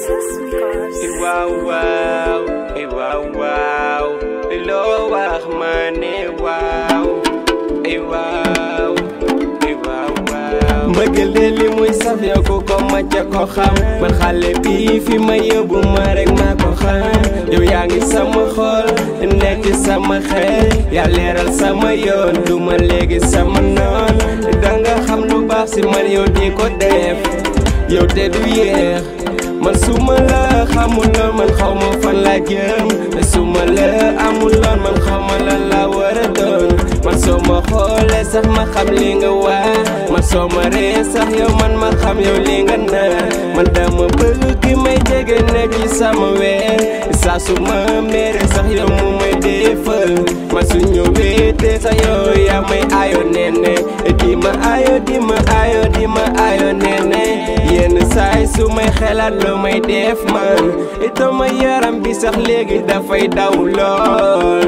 Princess Records. waaw waaw eh waaw waaw loo wax ma ne waaw eh waaw eh waaw waaw mbëggeel de li muy saf yow ku ko macca ko xam man xale bi fi ma yóbbu ma rek maa ko xam yow yaa ngi sama xol nekk sama xel yaa leeral sama yoon du ma léegi sama noon danga xam lu baax si man yow di ko def yow te du yeex man su ma la xamuloon man xaw ma fan la jëm su ma la amuloon man xaw ma lan la war a doon man soo ma xoolee sax ma xam li nga waa man soo ma ree sax yow man ma xam yow li nga naan man dama bëgg ki may jege nekk ci sama weer saa su ma mere sax yow mu may defal man su ñëwee te sax yow yaa may ayo nene di ma ayo di ma ayo di ma ayo nene yenn saay su may xelaat lu may def man itama yaram bi sax léegi dafay daw lool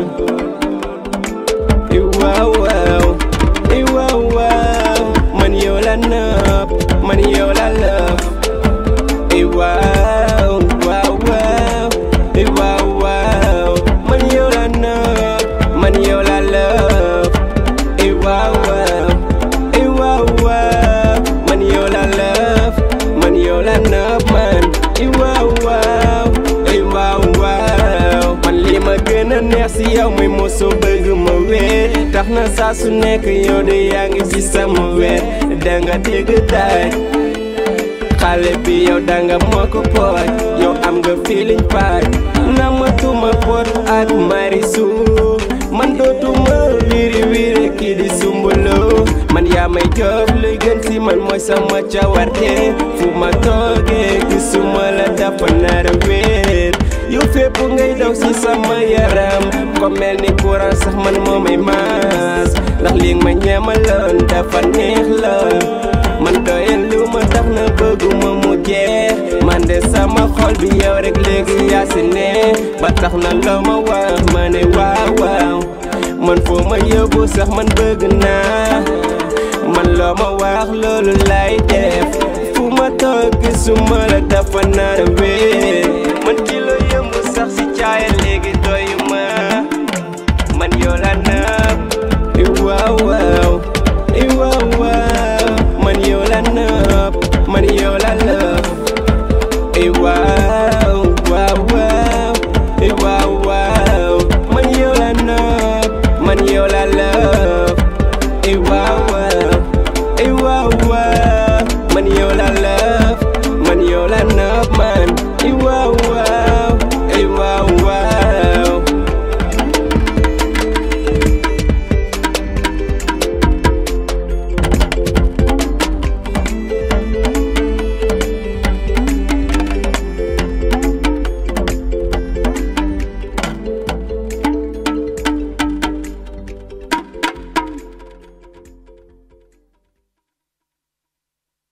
i waaw waaw i waaw waaw man yow la nëb man yow la lëf i waaw waaw waaw i waaw waaw man yow la nëb man yow la lëf i waaw waaw i waaw waaw man yow la lëf man yow la nëb man i waaw waaw i waaw waaw man li ma gën a neex si yow muy mosu bëgg ma wéer tax na saa su nekk yow de yaa ngi si sama weer danga dégg daaj xale bi yow danga moo ko pooj yow am nga feeling paaj na ma tuma pot ak marisu man dootuma wiri wiri kii di sumbuloo man yaa may jox luy gën si man mooy sama cawarte fu ma toogee gisuma la dafa nar a wéer yow fépp ngay daw si sama yaram ko mel ni courant sax man moo may maas ndax li ma ñeemaloon dafa neex lool man doyal lu ma tax na bëgguma mu jeex man de sama xol bi yow rek léegi yaa si ne ba tax na loo ma wax ma ne waaw waaw man foo ma yóbbu sax man bëgg naa man loo ma wax loolu lay def fu ma toog gisuma la dafa nar a wéer